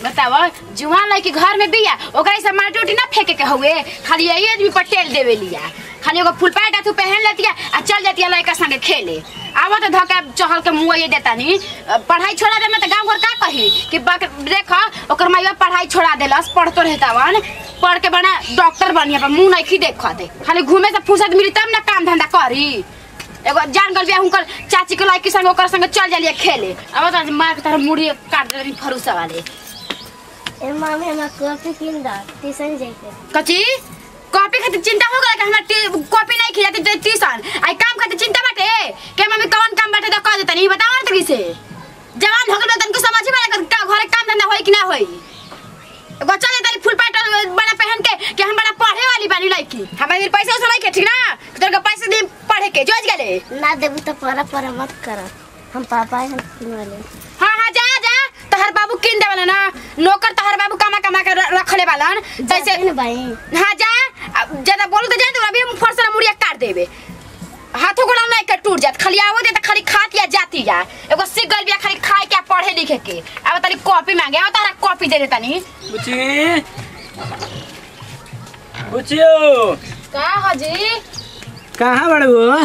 बताव जुआन लड़की घर में बिया ओकरा से माटी उटी ना फेंके के हुए खाली यही आदमी पटेल देवे लिया खाली एगो फुल पैंट तू पहन लेतिया आ चल जातिया लड़का संगे खेले आवा तो धक्का चहल के मुँह ये देता नी पढ़ाई छोड़ा देना तो गाँव घर का कही कि बक देख ओकर माई बाप पढ़ाई छोड़ा देलस पढ़तो रहता वन पढ़ के बना डॉक्टर बनिया पर मुँह नहीं देख दे खाली घूमे से फुर्सत मिली तब ना काम धंधा करी एगो जान गल बिया हुनकर चाची के लड़की संग ओकर संग चल जालिए खेले अब तो मार के तार मुड़ी काट देली फरुसा वाले ए मामी हमरा कॉफी किन दा ट्यूशन जाके कची कॉपी खातिर चिंता हो गया कि हमरा टी- कॉपी नहीं खिलाती तो ट्यूशन आई काम खातिर चिंता बाटे के मम्मी कौन काम बाटे तो कह देता नहीं बताओ ना तभी से जवान हो गए तनको समझ में लगा का घरे काम धंधा होई कि ना होई एगो चल जाता फुल पैंट बड़ा पहन के कि हम बड़ा पढ़े वाली बानी लड़की हमारे पैसा उसे के ठीक ना तोर के पैसा दे पढ़े के जोज गेले ना देबू तो परा परा मत कर हम पापा हम किन वाले हाँ हाँ जा जा तहर बाबू किन देवला ना नौकर तहर बाबू कमा कमा के र- रखले बालन जैसे जैसे भाई हाँ जा अब ज्यादा बोलू तो जान अभी हम फरसा मुड़िया काट देबे हाथों गोड़ा नहीं के टूट जात खाली आवो दे त खाली खात या जाती जा एगो सिक गल बिया खाली खाए के आ पढ़े लिखे के अब तारी कॉपी मांगे अब तारा कॉपी दे देता नी बुची बुचियो का हजी कहाँ बड़े वो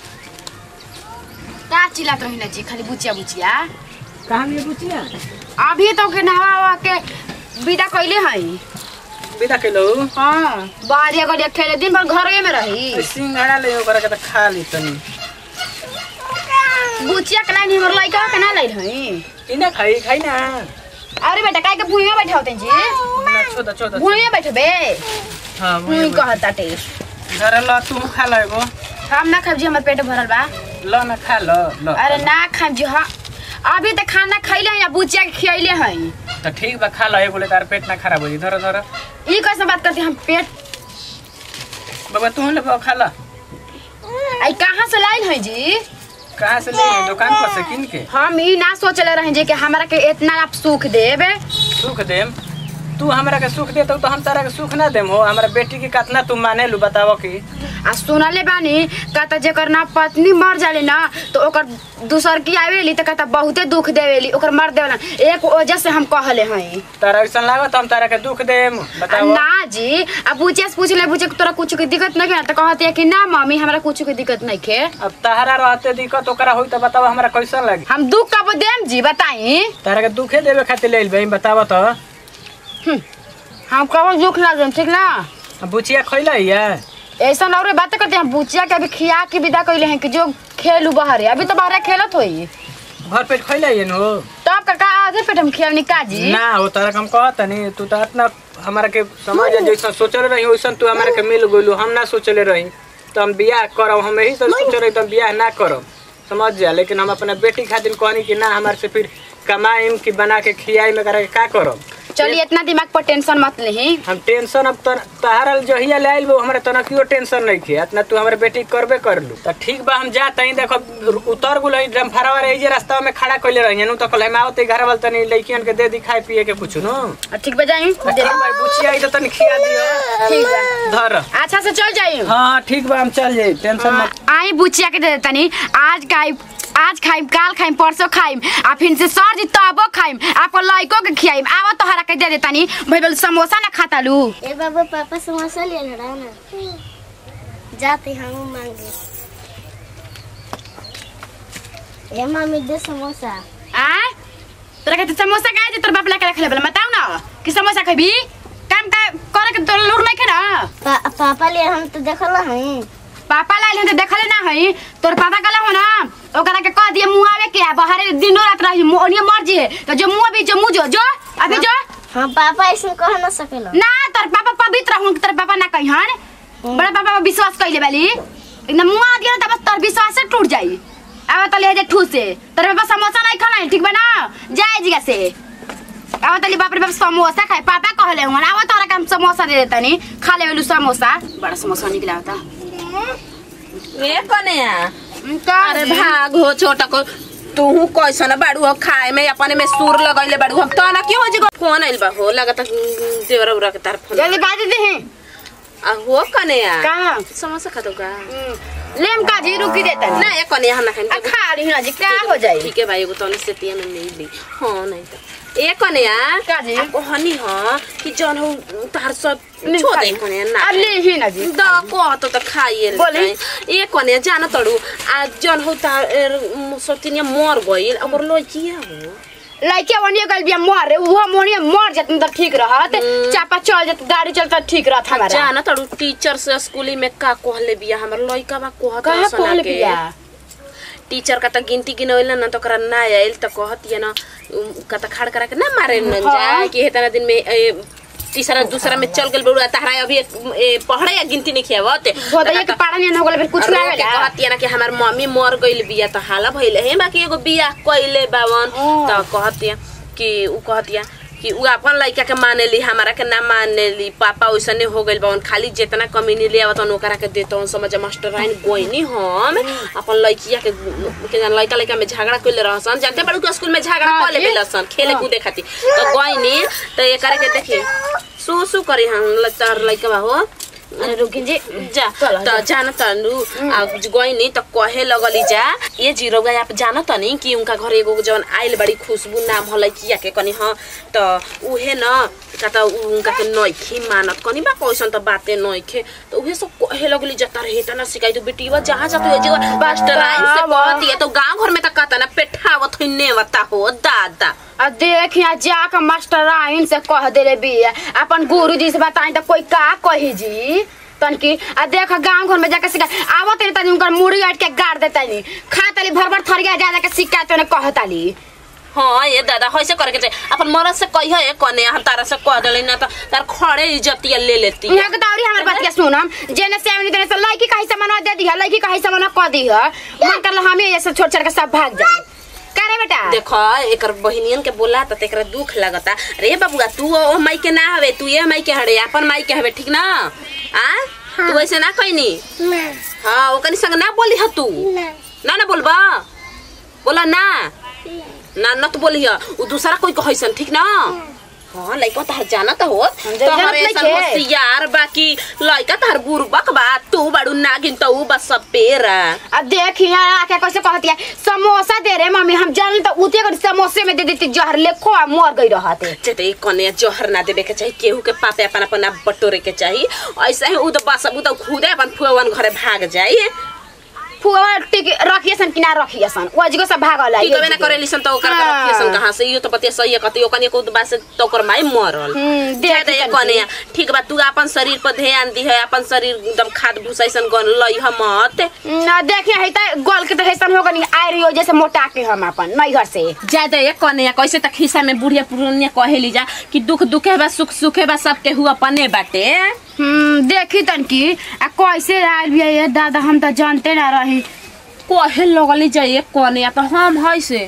का चिल्लात रही ना जी खाली बुचिया बुचिया कहाँ लिए बुचिया अभी तो के नहवा के विदा कइले हई विदा कैलो हाँ बाहरिया गलिया खेले दिन भर घरे में रही सिंघाड़ा ले ओकरा के त खा ली तनी बुचिया के लाइन हमर लइका के ना लाइन हई इना खाई खाई ना अरे बेटा काहे के भुइया बैठा होते जी ना छोदा छोदा भुइया बैठबे हाँ भुइ कहता टेस्ट घर ल तू खा ल एगो हम ना खाब जी हमर पेट भरल बा ल न खा ल ल अरे ना खाब जी हाँ अभी तो खाना खैले हैं या बुचिया के खियले हैं त ठीक बा खा ल एगो ले तार पेट ना खराब हो जी धर धर ई कैसे बात करते हम पेट बाबा तू ले बा खा ल आई कहाँ से लाइन है जी कहाँ से ले दुकान पर से किन के हम ई ना सोचले रहे जी कि हमरा के इतना आप सुख देबे सुख देम तू हमरा के सुख देतो तो हम तारा के सुख ना देम हो हमरा बेटी के कितना तू माने लू बतावो की आ सुनले बानी कहता जेकर ना पत्नी मर जाले ना तो ओकर दूसर की आवेली तो कहता बहुते दुख देवेली ओकर मर देवला एक वजह से हम कहले हैं तारा ऐसा लागत हम तारा के दुख देम बतावो ना जी अब बुचिया से पूछ ले बुचिया के तोरा कुछ के दिक्कत नहीं है तो कहती है कि ना मम्मी हमरा कुछ के दिक्कत नहीं है अब तहरा रहते दिक्कत ओकरा होई तो बतावा हमरा कैसन लगी हम दुख कब देम जी बताई तारा के दुखे देवे खातिर ले भाई बतावा तो हम कब दुख ना देम ठीक ना अब बुचिया खैला है ऐसा और बात करते हैं बुचिया के अभी खिया के विदा कैले हैं कि जो खेलू बाहर अभी तो बाहर खेलत होई घर पेट खैला है नो तब काका आधे पेट हम खिया काजी ना हो तारा के हम कहत नहीं तू तो इतना हमारा के समझ जैसा सोचल रही वैसन तू हमारा के मिल गइलू हम ना सोचले रही तो हम बियाह करब हम यही तो सोच रही तो हम बियाह ना करब समझ जा लेकिन हम अपना बेटी खातिर कहनी कि ना हमारे से फिर कमाईम कि बना के खियाई में करा के का करब चलिए इतना दिमाग पर टेंशन मत लेही हम टेंशन अब तो तहारा जहिया ले आइल हमरा तनकियो टेंशन नहीं खे इतना तू हमारे बेटी के करबे कर लू तो ठीक बा हम जा तई देखो उतर गुल ड्रम फरावा रही जे रास्ता में खड़ा कइले रही नु तो कल हम आवते घर वाल तनी लइकियन के दे दी खाए पिए के कुछ नु और ठीक बजाई ठीक बा बुचिया आई तो तनी खिया दियो ठीक बा धर अच्छा से चल जाई हाँ ठीक बा हम चल जाई टेंशन मत आई बुचिया के दे देतनी आज खाई आज खाइम काल खाइम परसों खाइम आ फिर से सर जी तबो खाइम आपको लइको के खियाइम आवा तोहरा के दे देतनी भाई बोल समोसा ना खाता लू ए बाबा पापा समोसा ले लड़ा ना जाते हम मांगे ए मामी दे समोसा आ तोरा के समोसा काहे जे तोर बाप ला के रखले बला बताऊ ना कि समोसा खबी काम का करे के तोर लूर नहीं ना पा, पापा ले हम तो देखल हई पापा लाइल हम तो देखले ना हई तोर पापा कला हो ना ओकरा के कह दिए मुंह आवे के बाहर दिनो रात रही ओनिए मर्जी है तो जो मुंह भी जो मुंह जो जो अभी जो हाँ पापा ऐसे कह ना सकेला ना तोर पापा पवित्र हूं तोर पापा ना कहिहन बड़ा पापा पर विश्वास कइले बाली एकदम मुंह आ दिया ना तब तोर विश्वास से टूट जाई अब तो ले जे ठूस से तोर पापा समोसा नहीं खाना ठीक बा ना जाए जिगा से अब तली बाप रे बाप समोसा खाए पापा कहले हुन अब तोरा के हम समोसा दे देतनी खा ले वेलु समोसा बड़ा समोसा निकला होता ए कन्या का अरे भाग हो छोटा को तू कैसन बाड़ू हो खाए में अपने में सुर लगैले बाड़ू हम तो ना क्यों जी फोन आइल बा हो लगत देवरा उरा के तार फोन जल्दी बाज दे आ हो कन्या का समोसा खा दो का लेम का जी रुकी देता ना ए कन्या हम ना आ खाएंगे खा रही ना जी क्या हो जाई ठीक है भाई एगो तनी से तिया में नहीं ली हां नहीं तो ए कन्या का जी? आ कहनी ह कि जन हो तार सब नहीं छो दे खाई। कन्या ना अब ले ही ना जी द कह तो त खाइए बोली। ए कन्या जान तड़ू आ जन हो तार सतिनिया मर गइल ओकर लइकिया हो लड़के वनिए गल बिया मर उहो मोनिए मर जत त ठीक रहत चापा चल जत गाड़ी चलता ठीक रहत हमारा जान तड़ू टीचर से स्कूली में का कहले बिया हमर लइका बा कहत कहा सना कहल के। बिया टीचर का त गिनती गिनवैल न त ओकरा ना आइल त कहतिए न उम, का त खाड़ करा के ना मारे न जा कि हेतना दिन में ए, तीसरा दूसरा में चल गेल बड़ुआ तहरा अभी एक, ए, पढ़े या गिनती नहीं खियावत भोदइया के पाड़ा नहीं हो गल फिर कुछ ना रो के आवेला कहतिए ना कि हमार मम्मी मर गइल बिया त हाला भइल हे बाकी एगो बिया कइले बावन ओ। त कहतिए कि उ कहतिया कि उ अपन लइका के मानेली हमारा के ना मानेली पापा ओइसने हो गइल बावन खाली जितना कमीनी ले आवत ओकरा के देतवन समझ मास्टर आइन गोइनी हम अपन लइकिया के के जान लइका लइका में झगड़ा कइले रहसन जानते बड़ू के स्कूल में झगड़ा हाँ कइले जी। बेलसन खेले कूदे खातिर त गोइनी त एकरा के देखी सु सु करी हम लचार लइका बा हो अरे रुकिन जी जा चल, त जान तनु आ गइनी त कहे लगली जा ये जीरो गया आप जान तनी कि उनका घर एगो जवन आइल बड़ी खुशबू नाम हलै किया के कनी ह त उहे न का त उ- उनका के नइखे मानत कनी बा कैसन त बाते नइखे त उहे सब कहे लगली जता रहे त न सिकाई तो बेटीवा जहाँ जात हो जे मास्टर आइन से कहती है तो गांव घर में त कहता ना पेठावत होइ नेवता हो दादा आ देख यहाँ जाकर मास्टर आइन से कह देले बिया अपन गुरु जी से बताई त कोई का कही जी तनकी आ देख गांव घर में जाके सिखा आवत नहीं तनी उनकर मुड़ी आट के गाड़ देतानी खा तली भर भर थरिया जा जा के शिकायत ने कहताली हाँ ये दादा ऐसे करे के चाहिए अपन मरद से कही है कने हम तारा से कह देली ना त तार खड़े इज्जतिया ले लेती है यहाँ के दौरी हमर बात के सुनम जेने से आवेनी तेने से लड़की कहीं से मना दे दी है लड़की कहीं से मना कह दी है मन कर हम ही ऐसे छोड़ छोड़ के सब भाग जाए का रे बेटा देखो एकर बहिनियन के बोला त तेकरा दुख लगता रे बबुआ तू ओ माई के ना हवे तू ये माई के हड़े अपन माई के हवे ठीक ना आ तू ऐसे ना कहनी ना हाँ ओकनी संग ना बोली ह तू ना ना ना बोलबा बोला ना ना न तो बोली ह उ दूसरा कोई कहैसन ठीक ना हाँ लइका तहर जानत हो जानत तोहर नइखे। ऐसन होशियार बाकी लइका तहर बुरबक बा तू बाड़ू नागिन त उ बस पेरा अब देख यहाँ आके कैसे कहती है समोसा दे रे मम्मी हम जान तो उते कर समोसे में दे देती जहर ले खो आ मर गई रहते चेते कने जहर ना देवे के चाहिए केहू के पापे अपन अपन आप बटोरे के चाहिए ऐसे ही उ तो बस उ तो खुदे अपन फुवन घरे भाग जाई फुआ टिक रखिए सन कि ना रखिए सन वो जगह सब भागल ठीक है ना करेली सन तो ओकर हाँ। के रखिए कहां से यो तो पतिया सही है कति ओकनी को बा से तो ओकर माई मरल हम्म, देख जाए दे तनी। कने ठीक बा तू अपन शरीर पर ध्यान दी है अपन शरीर एकदम खाद भूसा ऐसन गन लई हम मत ना देखिए है त गोल के तो हैसन हो गनी आय रही हो जैसे मोटा के हम अपन नैहर से ज्यादा एक कने कैसे तक खिस्सा में बुढ़िया पुरनिया कहेली जा कि दुख दुखे बा सुख सुखे बा सबके हुआ अपने बाटे हम्म देखी तन की आ कैसे आयल भी ये दादा हम तो जानते ना रही कहे लगली जाइए कने या तो हम है से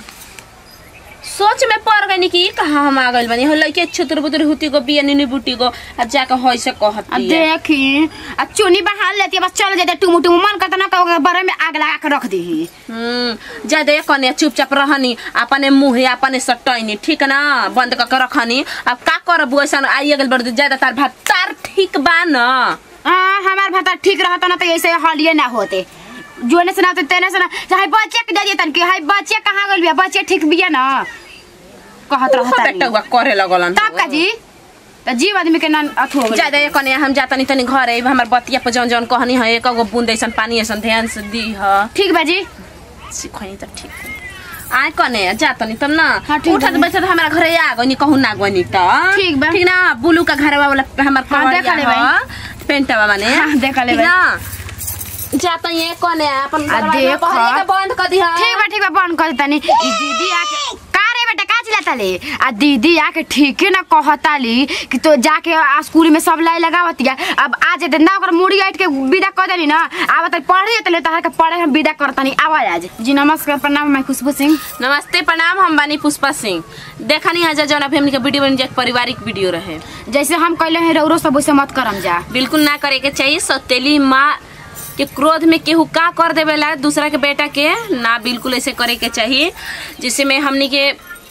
सोच में पड़ गई कि कहाँ हम आ गइल बनी हो लइके छुतर बुतर हुती को बिया निनी बुटी को आ जाके है से आ कहती है देखी आ चुनी बहाल लेती है, बस चल जाते टुमु टुमु मन करता ना कहो बरे में आग लगा के रख दी हम्म ज्यादा कने चुपचाप रहनी अपने मुँह अपने सटैनी ठीक ना बंद करके रखनी अब का करब ऐसा आइए गल बड़ ज्यादा तार भात तार ठीक बा न हाँ हमार भाता ठीक रहता ना तो ऐसे हलिए ना होते जोने से ना तो तेने से ना चाहे बच्चे के दे दिए तन की हाय बच्चे कहाँ गइल बिया बच्चे ठीक बिया ना कहत ओहो रहता बेटा हुआ करे लगलन तब का जी तो जीव आदमी के ना अथु हो गइल ज्यादा ये कने हम जाता नहीं तनी घर है हमार बतिया पर जौन जौन कहनी है एक गो बूंद ऐसन पानी ऐसन ध्यान से दी है ठीक बा जी सिखनी त ठीक है आए कने जाता नहीं तब ना हाँ, ठीक उठत बा। बैठत हमारा घरे आ गनी कहूँ ना गनी त ठीक बा। ठीक ना बुलू का घर वाला हमार हाँ, कवरिया देखा ले ह, पेंटवा माने हाँ, देखा ले ठीक भाई। ना जाता ये कने अपन आ, दरवाजा देख। बहरे के बंद कर दी ठीक बा ठीक बा बंद कर तनी ई दीदी आके का रे बेटा का चिल्लाता ले आ दीदी आके ठीके ना कहताली कि तो जाके आ स्कूल में सब लाई लगावतिया अब आ जे ना ओकर मुड़ी आइट के विदा कर देनी ना आब त पढ़े तले तहर के पढ़े हम विदा करतनी आवाज आज जी नमस्कार प्रणाम मैं खुशबू सिंह नमस्ते प्रणाम हम बानी पुष्पा सिंह देखनी है जौन अभी हमनी के वीडियो बन जाए पारिवारिक वीडियो रहे जैसे हम कहले हैं रौरो सब वैसे मत करम जा बिल्कुल ना करे के चाहिए सौतेली माँ के क्रोध में केहू का कर देवेला दूसरा के बेटा के ना बिल्कुल ऐसे करे के चाहिए जिससे में हमनी के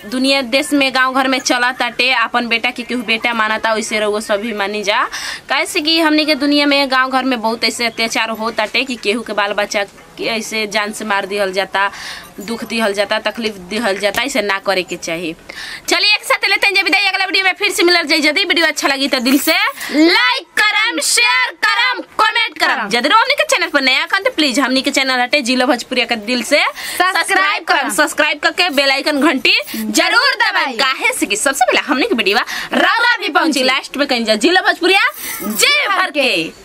दुनिया देश में गांव घर में चला ताटे अपन बेटा के केहू बेटा मानता वैसे रहुआ सभी मानी जा कैसे कि हमनी के दुनिया में गांव घर में बहुत ऐसे अत्याचार हो ताटे कि केहू के बाल बच्चा के ऐसे जान से मार दिहल जाता दुख दिहल जाता तकलीफ दिहल जाता ऐसे ना करे के चाहिए चलिए एक साथ लेते हैं जब विदाई अगला वीडियो में फिर से मिलर जाए यदि वीडियो अच्छा लगी तो दिल से लाइक करम शेयर करम कमेंट करम यदि हमनी के चैनल पर नया खन तो प्लीज हमनी के चैनल हटे जिला भोजपुरिया के दिल से सब्सक्राइब करम सब्सक्राइब करके बेल आइकन घंटी जरूर दबाएं काहे से कि सबसे पहले हमनी के वीडियो राव राव भी पहुंची लास्ट में कहीं जा जिला भोजपुरिया जय भर के